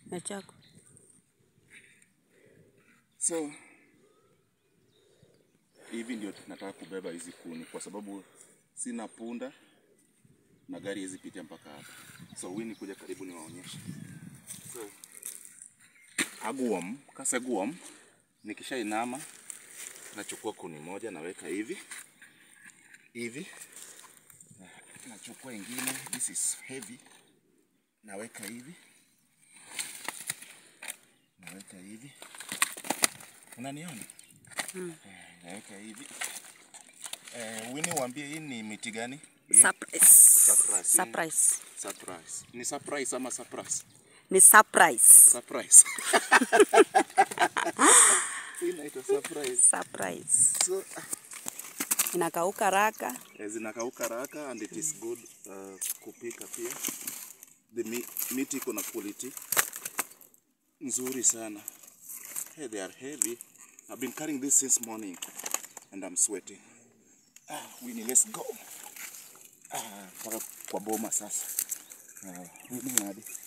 na chako. So hivi ndio nataka kubeba hizi kuni kwa sababu sina punda na gari hizi pitia mpaka hapa. So Winnie kuja karibu niwaonyeshe. So aguam, kase guam, nikishainama nachukua kuni moja naweka hivi hivi, Na- nachukua ingine, this is heavy, naweka hivi, naweka hivi, unaniona? Eh, naweka hivi. Eh, Winnie waambie hii ni miti gani? Hii? Surprise. Surprise. Surprise. Surprise. Ni surprise ama surprise? Ni surprise. Surprise. Hii inaitwa surprise. Surprise. So, Inakauka haraka. eh, zinakauka haraka and it is good uh, kupika pia. The mi miti iko na quality nzuri sana. Hey, they are heavy. I've been carrying this since morning and I'm sweating. Ah, Winnie, let's go. Ah, mpaka kwa boma sasa. Ah, Winnie hadi.